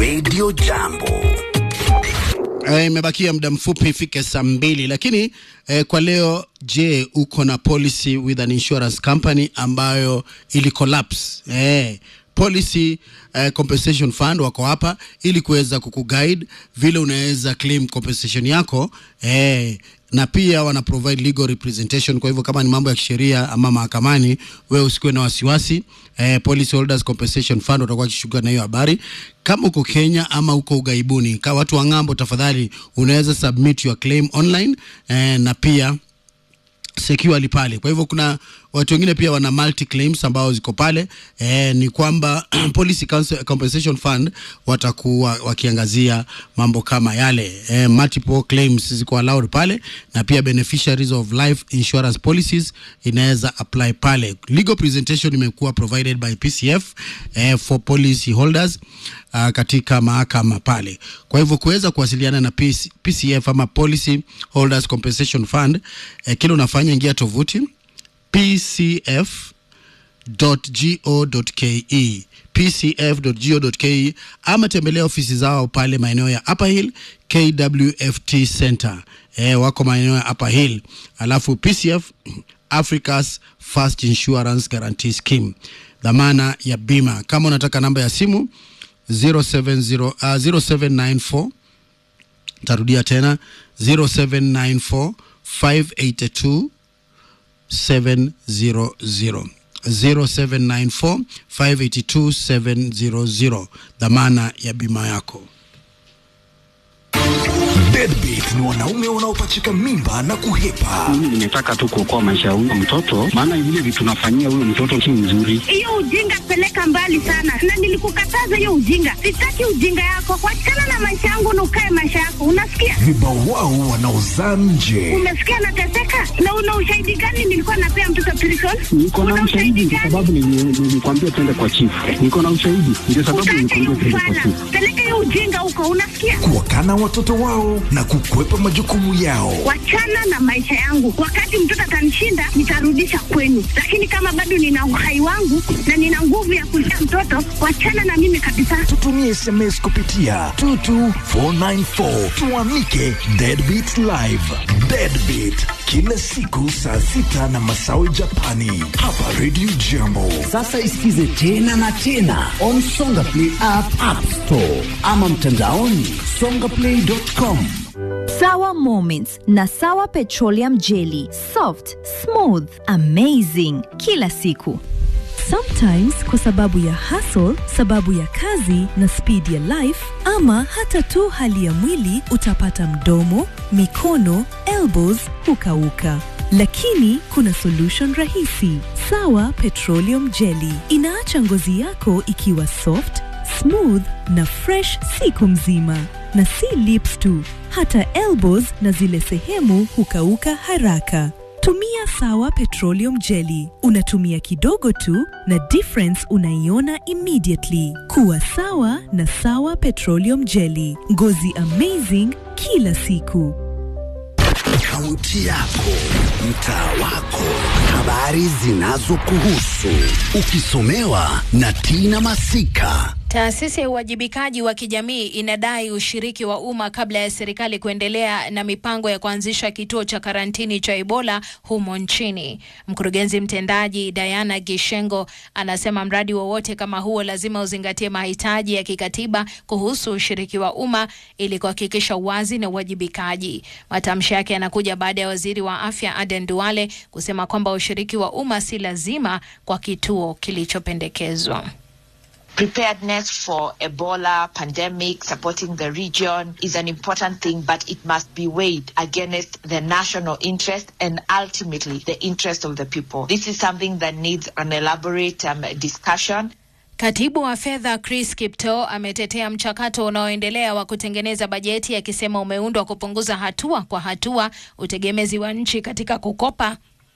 Radio Jambo. Eh, imebakia muda mfupi ifike saa mbili, lakini eh, kwa leo, je, uko na policy with an insurance company ambayo ili collapse? Eh, policy eh, compensation fund wako hapa ili kuweza kukuguide vile unaweza claim compensation yako eh, na pia wana provide legal representation. Kwa hivyo kama ni mambo ya kisheria ama mahakamani, wewe usikuwe na wasiwasi. Eh, Policy Holders Compensation Fund watakuwa wakishughulika na hiyo habari. Kama uko Kenya ama uko ugaibuni, ka watu wa ng'ambo, tafadhali unaweza submit your claim online eh, na pia securely pale. Kwa hivyo kuna watu wengine pia wana multi claims ambao ziko pale eh, ni kwamba Policy Council- Compensation Fund watakuwa wakiangazia mambo kama yale eh, multiple claims ziko allowed pale, na pia beneficiaries of life insurance policies inaweza apply pale. Legal presentation imekuwa provided by PCF eh, for policy holders uh, katika mahakama pale. Kwa hivyo kuweza kuwasiliana na PC, PCF ama Policy Holders Compensation Fund eh, kile unafanya ingia tovuti pcf.go.ke pcf.go.ke ama tembelea ofisi zao pale maeneo ya Upper Hill KWFT Center. Eh, wako maeneo ya Upper Hill. Alafu PCF Africa's First Insurance Guarantee Scheme, dhamana ya bima. Kama unataka namba ya simu 070, uh, 0794 tarudia tena 0794 582 700 0794 582 700 dhamana ya bima yako. Deadbeat ni wanaume wanaopachika mimba na kuhepa. Mimi nimetaka tu kuokoa maisha ya huyo mtoto, maana vile vitu nafanyia huyo mtoto si mzuri. hiyo ujinga peleka mbali sana, na nilikukataza hiyo ujinga. Sitaki ujinga yako, wachana na maisha yangu na ukae maisha yako, unasikia? Vibawao wanaozaa nje. Umesikia nateseka, na una ushahidi gani? Nilikuwa napea mtoto prison. Niko na Una ushahidi kwa gani? sababu nili- nilikwambia twende kwa chifu. Niko na ushahidi ndio sababu Utaacha hiyo nilikwambia twende kwa ufana, chifu. peleka hiyo ujinga huko, unasikia? Kuwakana watoto wao na kukwepa majukumu yao. Wachana na maisha yangu. Wakati mtoto atanishinda, nitarudisha kwenu, lakini kama bado nina uhai wangu na nina nguvu ya kulea mtoto, wachana na mimi kabisa. Tutumie SMS kupitia 22494 tuamike Deadbeat Live. Deadbeat kila siku saa sita na masawi Japani hapa Radio Jambo. Sasa isikize tena na tena on Songa Play app, app store ama mtandaoni songaplay.com. Sawa Moments na Sawa Petroleum Jelly. Soft, smooth, amazing kila siku. Sometimes kwa sababu ya hustle, sababu ya kazi na speed ya life, ama hata tu hali ya mwili, utapata mdomo, mikono, elbows hukauka. Lakini kuna solution rahisi. Sawa Petroleum Jelly inaacha ngozi yako ikiwa soft, smooth na fresh siku mzima, na si lips tu, hata elbows na zile sehemu hukauka haraka. Tumia Sawa Petroleum Jelly. Unatumia kidogo tu na difference unaiona immediately. Kuwa sawa na Sawa Petroleum Jelly. Ngozi amazing kila siku. Kaunti yako, mtaa wako, habari zinazokuhusu, ukisomewa na Tina Masika. Taasisi ya uwajibikaji wa kijamii inadai ushiriki wa umma kabla ya serikali kuendelea na mipango ya kuanzisha kituo cha karantini cha Ebola humo nchini. Mkurugenzi mtendaji Diana Gishengo anasema mradi wowote kama huo lazima uzingatie mahitaji ya kikatiba kuhusu ushiriki wa umma ili kuhakikisha uwazi na uwajibikaji. Matamshi yake yanakuja baada ya waziri wa afya Aden Duale kusema kwamba ushiriki wa umma si lazima kwa kituo kilichopendekezwa. Preparedness for Ebola pandemic, supporting the region is an important thing, but it must be weighed against the national interest and ultimately the interest of the people. This is something that needs an elaborate um, discussion. Katibu wa fedha Chris Kipto ametetea mchakato unaoendelea wa kutengeneza bajeti akisema umeundwa kupunguza hatua kwa hatua utegemezi wa nchi katika kukopa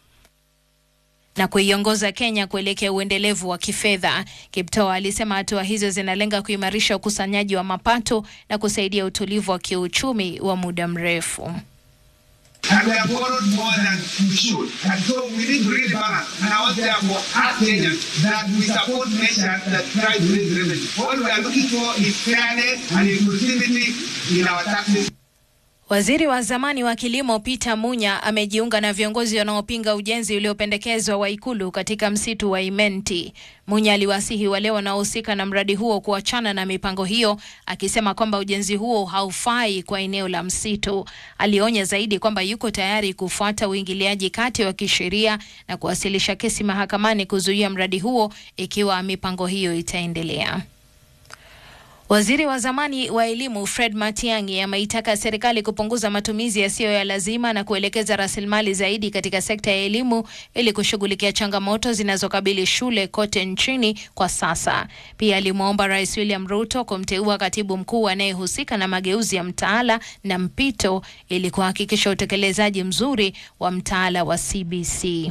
na kuiongoza Kenya kuelekea uendelevu wa kifedha. Kiptoo alisema hatua hizo zinalenga kuimarisha ukusanyaji wa mapato na kusaidia utulivu wa kiuchumi wa muda mrefu. and we have borrowed more than we should. And so we need to really balance. And I want therefore ask Kenyans that we support measures that try to raise revenue. What we are looking for is fairness and inclusivity in our taxes. Waziri wa zamani wa kilimo Peter Munya amejiunga na viongozi wanaopinga ujenzi uliopendekezwa wa ikulu katika msitu wa Imenti. Munya aliwasihi wale wanaohusika na mradi huo kuachana na mipango hiyo, akisema kwamba ujenzi huo haufai kwa eneo la msitu. Alionya zaidi kwamba yuko tayari kufuata uingiliaji kati wa kisheria na kuwasilisha kesi mahakamani kuzuia mradi huo ikiwa mipango hiyo itaendelea. Waziri wa zamani wa elimu Fred Matiang'i ameitaka serikali kupunguza matumizi yasiyo ya lazima na kuelekeza rasilimali zaidi katika sekta ya elimu ili kushughulikia changamoto zinazokabili shule kote nchini kwa sasa. Pia alimwomba Rais William Ruto kumteua katibu mkuu anayehusika na mageuzi ya mtaala na mpito ili kuhakikisha utekelezaji mzuri wa mtaala wa CBC.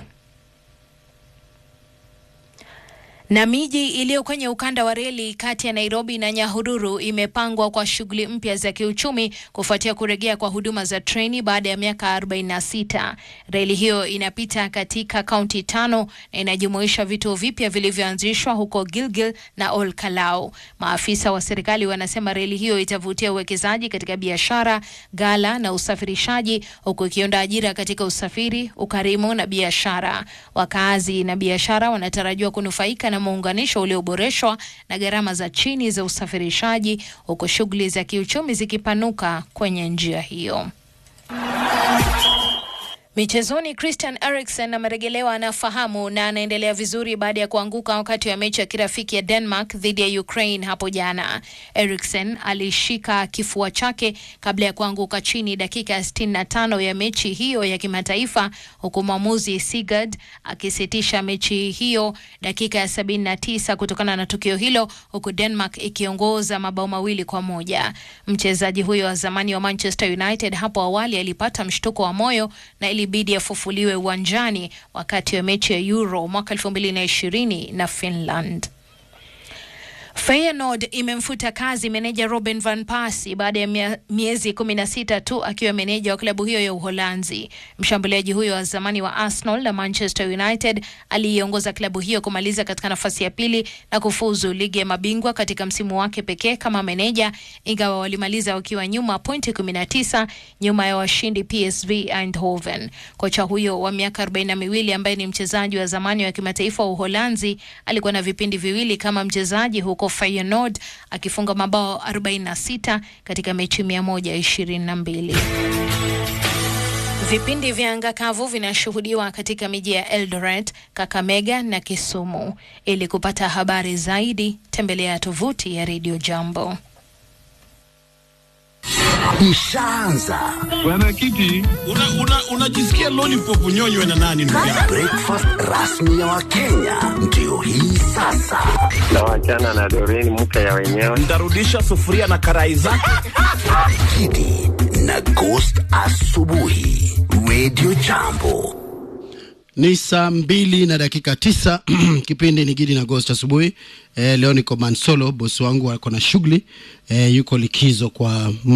Na miji iliyo kwenye ukanda wa reli kati ya Nairobi na Nyahururu imepangwa kwa shughuli mpya za kiuchumi kufuatia kurejea kwa huduma za treni baada ya miaka 46. Reli hiyo inapita katika kaunti tano na inajumuisha vituo vipya vilivyoanzishwa huko Gilgil na Ol Kalou. Maafisa wa serikali wanasema reli hiyo itavutia uwekezaji katika biashara, gala na usafirishaji huku ikionda ajira katika usafiri, ukarimu na biashara. Wakazi na biashara wanatarajiwa kunufaika na muunganisho ulioboreshwa na gharama za chini za usafirishaji huku shughuli za kiuchumi zikipanuka kwenye njia hiyo. Michezoni, Christian Eriksen amerejelewa anafahamu na anaendelea vizuri baada ya kuanguka wakati wa mechi ya kirafiki ya Denmark dhidi ya Ukraine hapo jana. Eriksen alishika kifua chake kabla ya kuanguka chini dakika ya 65 ya mechi hiyo ya kimataifa, huku mwamuzi Sigurd akisitisha mechi hiyo dakika ya 79 kutokana na tukio hilo, huku Denmark ikiongoza mabao mawili kwa moja. Mchezaji huyo wa zamani wa Manchester United hapo awali alipata mshtuko wa moyo na ilibidi afufuliwe uwanjani wakati wa mechi ya Euro mwaka 2020 na Finland. Feyenoord imemfuta kazi meneja Robin van Persie baada ya mia- miezi 16 tu akiwa meneja wa klabu hiyo ya Uholanzi. Mshambuliaji huyo wa zamani wa Arsenal na Manchester United aliiongoza klabu hiyo kumaliza katika nafasi ya pili na kufuzu ligi ya mabingwa katika msimu wake pekee kama meneja, ingawa walimaliza wakiwa nyuma pointi 19 nyuma ya washindi PSV Eindhoven. Kocha huyo wa miaka arobaini na miwili ambaye ni mchezaji wa zamani wa kimataifa wa Uholanzi alikuwa na vipindi viwili kama mchezaji huko Feyenoord akifunga mabao 46 katika mechi 122. Vipindi vya anga kavu vinashuhudiwa katika miji ya Eldoret, Kakamega na Kisumu. Ili kupata habari zaidi, tembelea tovuti ya Radio Jambo. Ishaanza Mwenyekiti, unajisikia una, una lollipop unyonywe na nani ndugu yangu? breakfast rasmi ya Wakenya ndio hii sasa. na wachana na Doreen mke ya wenyewe. Ntarudisha sufuria na karai zake. Kidi na Ghost asubuhi, Radio Jambo. Ni saa mbili na dakika tisa. Kipindi ni Gidi na Ghost asubuhi. Eh, leo niko Mansolo, bosi wangu ako na shughuli eh, yuko likizo kwa